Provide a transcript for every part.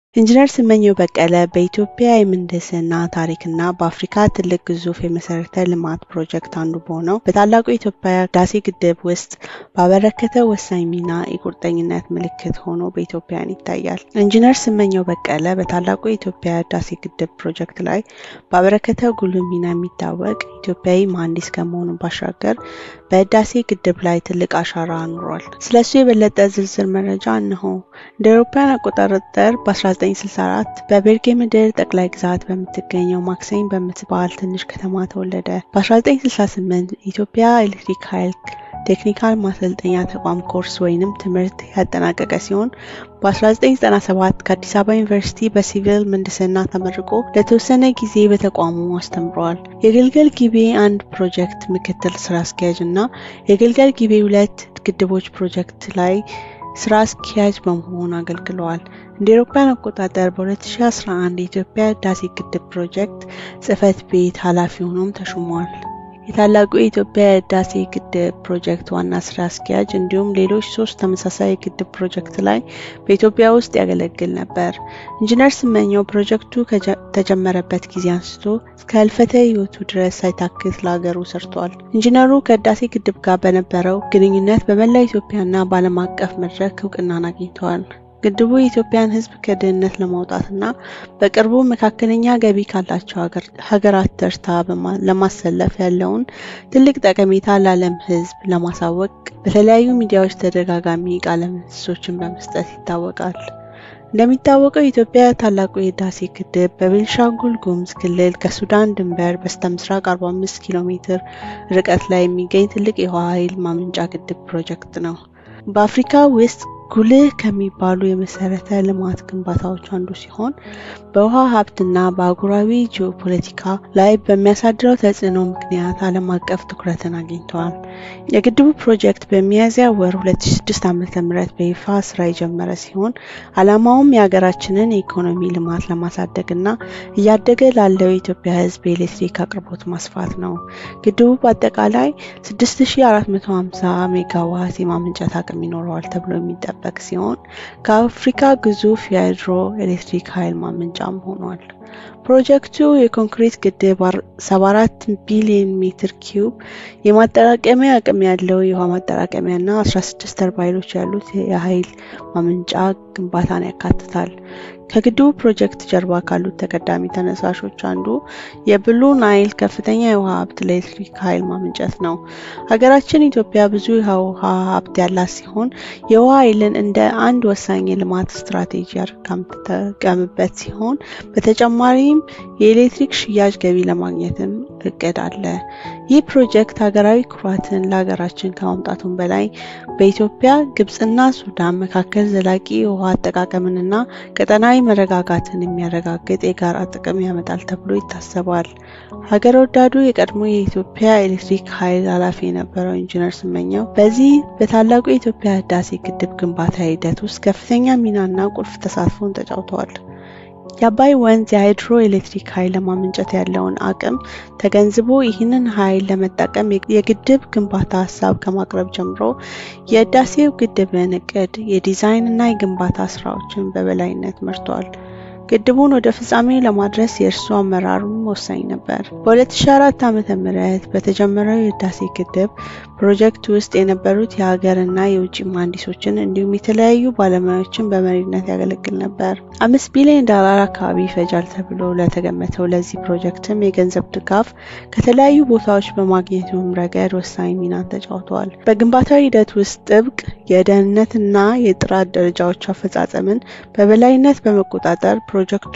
ኢንጂነር ስመኘው በቀለ በኢትዮጵያ የምህንድስና ታሪክና በአፍሪካ ትልቅ ግዙፍ የመሰረተ ልማት ፕሮጀክት አንዱ በሆነው በታላቁ የኢትዮጵያ ህዳሴ ግድብ ውስጥ ባበረከተው ወሳኝ ሚና የቁርጠኝነት ምልክት ሆኖ በኢትዮጵያውያን ይታያል። ኢንጂነር ስመኘው በቀለ በታላቁ የኢትዮጵያ ህዳሴ ግድብ ፕሮጀክት ላይ ባበረከተው ጉልህ ሚና የሚታወቅ ኢትዮጵያዊ መሐንዲስ ከመሆኑ ባሻገር በህዳሴ ግድብ ላይ ትልቅ አሻራ አኑሯል። ስለሱ የበለጠ ዝርዝር መረጃ እነሆ። እንደ አውሮፓውያን አቆጣጠር በ1964 በቤርጌ ምድር ጠቅላይ ግዛት በምትገኘው ማክሰኝ በምትባል ትንሽ ከተማ ተወለደ። በ1968 ኢትዮጵያ ኤሌክትሪክ ኃይል ቴክኒካል ማሰልጠኛ ተቋም ኮርስ ወይንም ትምህርት ያጠናቀቀ ሲሆን በ1997 ከአዲስ አበባ ዩኒቨርሲቲ በሲቪል ምህንድስና ተመርቆ ለተወሰነ ጊዜ በተቋሙ አስተምረዋል። የግልገል ጊቤ አንድ ፕሮጀክት ምክትል ስራ አስኪያጅ እና የግልገል ጊቤ ሁለት ግድቦች ፕሮጀክት ላይ ስራ አስኪያጅ በመሆን አገልግለዋል። እንደ አውሮፓውያን አቆጣጠር በ2011 የኢትዮጵያ ህዳሴ ግድብ ፕሮጀክት ጽህፈት ቤት ኃላፊ ሆኖም ተሹሟል። የታላቁ የኢትዮጵያ ህዳሴ ግድብ ፕሮጀክት ዋና ስራ አስኪያጅ እንዲሁም ሌሎች ሶስት ተመሳሳይ የግድብ ፕሮጀክት ላይ በኢትዮጵያ ውስጥ ያገለግል ነበር። ኢንጂነር ስመኘው ፕሮጀክቱ ከተጀመረበት ጊዜ አንስቶ እስከ ህልፈተ ህይወቱ ድረስ ሳይታክት ለሀገሩ ሰርቷል። ኢንጂነሩ ከህዳሴ ግድብ ጋር በነበረው ግንኙነት በመላ ኢትዮጵያና በዓለም አቀፍ መድረክ እውቅናን አግኝተዋል። ግድቡ የኢትዮጵያን ህዝብ ከድህነት ለማውጣትና በቅርቡ መካከለኛ ገቢ ካላቸው ሀገራት ተርታ ለማሰለፍ ያለውን ትልቅ ጠቀሜታ ለዓለም ህዝብ ለማሳወቅ በተለያዩ ሚዲያዎች ተደጋጋሚ ቃለ ምልልሶችን በመስጠት ይታወቃል። እንደሚታወቀው የኢትዮጵያ ታላቁ የህዳሴ ግድብ በቤንሻንጉል ጉሙዝ ክልል ከሱዳን ድንበር በስተ ምስራቅ 45 ኪሎ ሜትር ርቀት ላይ የሚገኝ ትልቅ የውሃ ኃይል ማመንጫ ግድብ ፕሮጀክት ነው። በአፍሪካ ውስጥ ጉልህ ከሚባሉ የመሰረተ ልማት ግንባታዎች አንዱ ሲሆን በውሃ ሀብትና በአህጉራዊ ጂኦፖለቲካ ላይ በሚያሳድረው ተጽዕኖ ምክንያት ዓለም አቀፍ ትኩረትን አግኝተዋል። የግድቡ ፕሮጀክት በሚያዝያ ወር 2006 ዓ.ም በይፋ ስራ የጀመረ ሲሆን ዓላማውም የሀገራችንን የኢኮኖሚ ልማት ለማሳደግና እያደገ ላለው የኢትዮጵያ ህዝብ የኤሌክትሪክ አቅርቦት ማስፋት ነው። ግድቡ በአጠቃላይ 6450 ሜጋዋት የማመንጨት አቅም ይኖረዋል ተብሎ የሚጠበቅ የሚጠበቅ ሲሆን ከአፍሪካ ግዙፍ የሃይድሮ ኤሌክትሪክ ኃይል ማመንጫም ሆኗል። ፕሮጀክቱ የኮንክሪት ግድብ 74 ቢሊዮን ሜትር ኪዩብ የማጠራቀሚያ አቅም ያለው የውሃ ማጠራቀሚያ እና 16 ተርባይኖች ያሉት የኃይል ማመንጫ ግንባታን ያካትታል። ከግድቡ ፕሮጀክት ጀርባ ካሉት ተቀዳሚ ተነሳሾች አንዱ የብሉ ናይል ከፍተኛ የውሃ ሀብት ለኤሌክትሪክ ኃይል ማመንጨት ነው። ሀገራችን ኢትዮጵያ ብዙ የውሃ ሀብት ያላት ሲሆን የውሃ ኃይልን እንደ አንድ ወሳኝ የልማት ስትራቴጂ አድርጋ የምትጠቀምበት ሲሆን በተጨማሪም የኤሌክትሪክ ሽያጭ ገቢ ለማግኘትም እቅድ አለ። ይህ ፕሮጀክት ሀገራዊ ኩራትን ለሀገራችን ከማምጣቱም በላይ በኢትዮጵያ ግብጽና ሱዳን መካከል ዘላቂ የውሃ አጠቃቀምንና ቀጠናዊ መረጋጋትን የሚያረጋግጥ የጋራ ጥቅም ያመጣል ተብሎ ይታሰባል። ሀገር ወዳዱ የቀድሞ የኢትዮጵያ ኤሌክትሪክ ኃይል ኃላፊ የነበረው ኢንጂነር ስመኘው በዚህ በታላቁ የኢትዮጵያ ህዳሴ ግድብ ግንባታ ሂደት ውስጥ ከፍተኛ ሚናና ቁልፍ ተሳትፎን ተጫውተዋል። የአባይ ወንዝ የሃይድሮ ኤሌክትሪክ ኃይል ለማመንጨት ያለውን አቅም ተገንዝቦ ይህንን ኃይል ለመጠቀም የግድብ ግንባታ ሀሳብ ከማቅረብ ጀምሮ የህዳሴው ግድብን እቅድ፣ የዲዛይን እና የግንባታ ስራዎችን በበላይነት መርቷል። ግድቡን ወደ ፍጻሜ ለማድረስ የእርሱ አመራሩም ወሳኝ ነበር። በ2004 ዓ.ም በተጀመረው የህዳሴ ግድብ ፕሮጀክት ውስጥ የነበሩት የሀገርና የውጭ መሀንዲሶችን እንዲሁም የተለያዩ ባለሙያዎችን በመሪነት ያገለግል ነበር። አምስት ቢሊዮን ዶላር አካባቢ ይፈጃል ተብሎ ለተገመተው ለዚህ ፕሮጀክትም የገንዘብ ድጋፍ ከተለያዩ ቦታዎች በማግኘቱም ረገድ ወሳኝ ሚናን ተጫውተዋል። በግንባታው ሂደት ውስጥ ጥብቅ የደህንነትና የጥራት ደረጃዎች አፈጻጸምን በበላይነት በመቆጣጠር ፕሮጀክቱ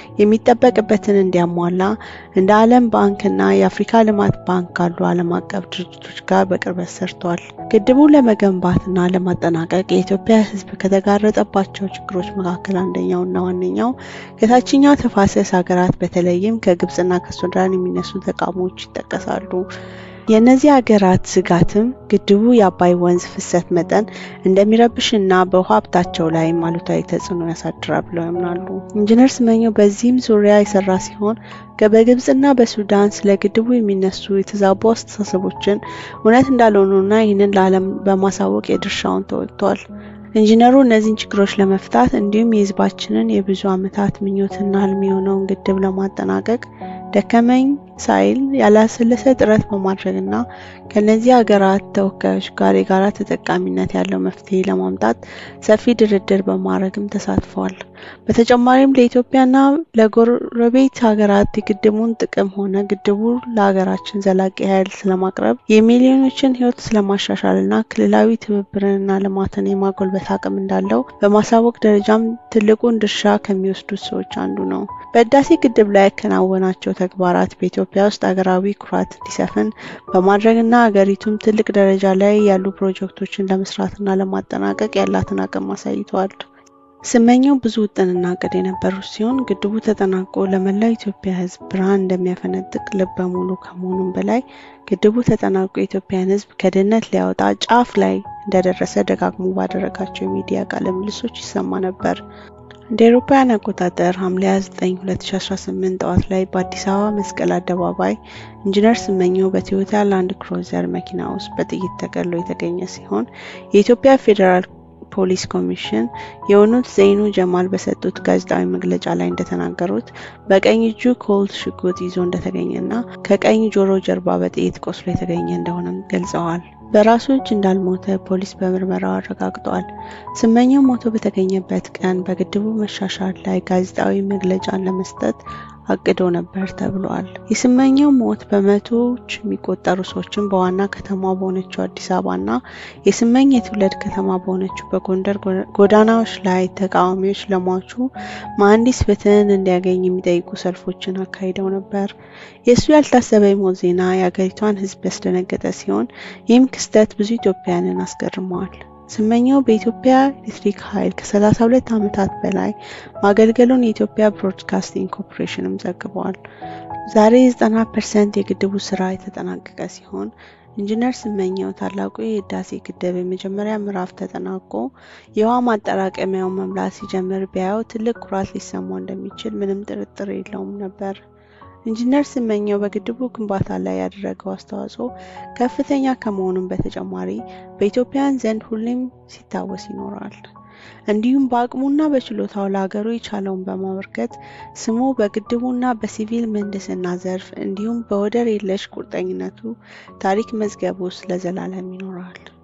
የሚጠበቅበትን እንዲያሟላ እንደ ዓለም ባንክና የአፍሪካ ልማት ባንክ ካሉ ዓለም አቀፍ ድርጅቶች ጋር በቅርበት ሰርቷል። ግድቡን ለመገንባትና ለማጠናቀቅ የኢትዮጵያ ሕዝብ ከተጋረጠባቸው ችግሮች መካከል አንደኛውና ዋነኛው ከታችኛው ተፋሰስ ሀገራት በተለይም ከግብጽና ከሱዳን የሚነሱ ተቃውሞዎች ይጠቀሳሉ። የእነዚህ ሀገራት ስጋትም ግድቡ የአባይ ወንዝ ፍሰት መጠን እንደሚረብሽና በውሃ ሀብታቸው ላይም አሉታዊ ተጽዕኖ ያሳድራል ብለው ያምናሉ። ኢንጂነር ስመኘው በዚህም ዙሪያ የሰራ ሲሆን በግብጽና በሱዳን ስለ ግድቡ የሚነሱ የተዛቡ አስተሳሰቦችን እውነት እንዳልሆኑና ይህንን ለዓለም በማሳወቅ የድርሻውን ተወጥቷል። ኢንጂነሩ እነዚህን ችግሮች ለመፍታት እንዲሁም የህዝባችንን የብዙ ዓመታት ምኞትና ህልም የሆነውን ግድብ ለማጠናቀቅ ደከመኝ ሳይል ያላሰለሰ ጥረት በማድረግና ከእነዚህ ሀገራት ተወካዮች ጋር የጋራ ተጠቃሚነት ያለው መፍትሄ ለማምጣት ሰፊ ድርድር በማድረግም ተሳትፈዋል። በተጨማሪም ለኢትዮጵያና ለጎረቤት ሀገራት የግድቡን ጥቅም ሆነ ግድቡ ለሀገራችን ዘላቂ ኃይል ስለማቅረብ የሚሊዮኖችን ህይወት ስለማሻሻልና ክልላዊ ትብብርንና ልማትን የማጎልበት አቅም እንዳለው በማሳወቅ ደረጃም ትልቁን ድርሻ ከሚወስዱት ሰዎች አንዱ ነው። በህዳሴ ግድብ ላይ ያከናወናቸው ተግባራት በኢትዮጵያ ውስጥ ሀገራዊ ኩራት እንዲሰፍን በማድረግና ሀገሪቱም ትልቅ ደረጃ ላይ ያሉ ፕሮጀክቶችን ለመስራትና ለማጠናቀቅ ያላትን አቅም አሳይተዋል። ስመኘው ብዙ ውጥንና እቅድ የነበሩት ሲሆን ግድቡ ተጠናቆ ለመላው ኢትዮጵያ ህዝብ ብርሃን እንደሚያፈነጥቅ ልበ ሙሉ ከመሆኑም በላይ ግድቡ ተጠናቆ የኢትዮጵያን ህዝብ ከድህነት ሊያወጣ ጫፍ ላይ እንደደረሰ ደጋግሞ ባደረጋቸው የሚዲያ ቃለ ምልልሶች ይሰማ ነበር። እንደ አውሮፓውያን አቆጣጠር ሐምሌ 29 2018 ጠዋት ላይ በአዲስ አበባ መስቀል አደባባይ ኢንጂነር ስመኘው በቶዮታ ላንድ ክሩዘር መኪና ውስጥ በጥይት ተገድሎ የተገኘ ሲሆን የኢትዮጵያ ፌዴራል ፖሊስ ኮሚሽን የሆኑት ዘይኑ ጀማል በሰጡት ጋዜጣዊ መግለጫ ላይ እንደተናገሩት በቀኝ እጁ ኮልት ሽጉጥ ይዞ እንደተገኘና ከቀኝ ጆሮ ጀርባ በጥይት ቆስሎ የተገኘ እንደሆነም ገልጸዋል። በራሱ እጅ እንዳልሞተ ፖሊስ በምርመራው አረጋግጧል። ስመኘው ሞቶ በተገኘበት ቀን በግድቡ መሻሻል ላይ ጋዜጣዊ መግለጫን ለመስጠት አቅዶ ነበር ተብሏል። የስመኘው ሞት በመቶዎች የሚቆጠሩ ሰዎችን በዋና ከተማ በሆነችው አዲስ አበባና የስመኝ የትውልድ ከተማ በሆነችው በጎንደር ጎዳናዎች ላይ ተቃዋሚዎች ለሟቹ መሐንዲስ ፍትህን እንዲያገኝ የሚጠይቁ ሰልፎችን አካሂደው ነበር። የእሱ ያልታሰበ የሞት ዜና የአገሪቷን ሕዝብ ያስደነገጠ ሲሆን ይህም ክስተት ብዙ ኢትዮጵያውያንን አስገርመዋል። ስመኘው በኢትዮጵያ ኤሌክትሪክ ኃይል ከ32 ዓመታት በላይ ማገልገሉን የኢትዮጵያ ብሮድካስቲንግ ኮርፖሬሽንም ዘግቧል። ዛሬ 90 ፐርሰንት የግድቡ ስራ የተጠናቀቀ ሲሆን ኢንጂነር ስመኘው ታላቁ የህዳሴ ግድብ የመጀመሪያ ምዕራፍ ተጠናቆ የውሃ ማጠራቀሚያውን መምላት ሲጀምር ቢያየው ትልቅ ኩራት ሊሰማው እንደሚችል ምንም ጥርጥር የለውም ነበር። ኢንጂነር ስመኘው በግድቡ ግንባታ ላይ ያደረገው አስተዋጽኦ ከፍተኛ ከመሆኑም በተጨማሪ በኢትዮጵያውያን ዘንድ ሁሌም ሲታወስ ይኖራል። እንዲሁም በአቅሙና በችሎታው ለሀገሩ የቻለውን በማበርከት ስሙ በግድቡና በሲቪል ምህንድስና ዘርፍ እንዲሁም በወደር የለሽ ቁርጠኝነቱ ታሪክ መዝገብ ውስጥ ለዘላለም ይኖራል።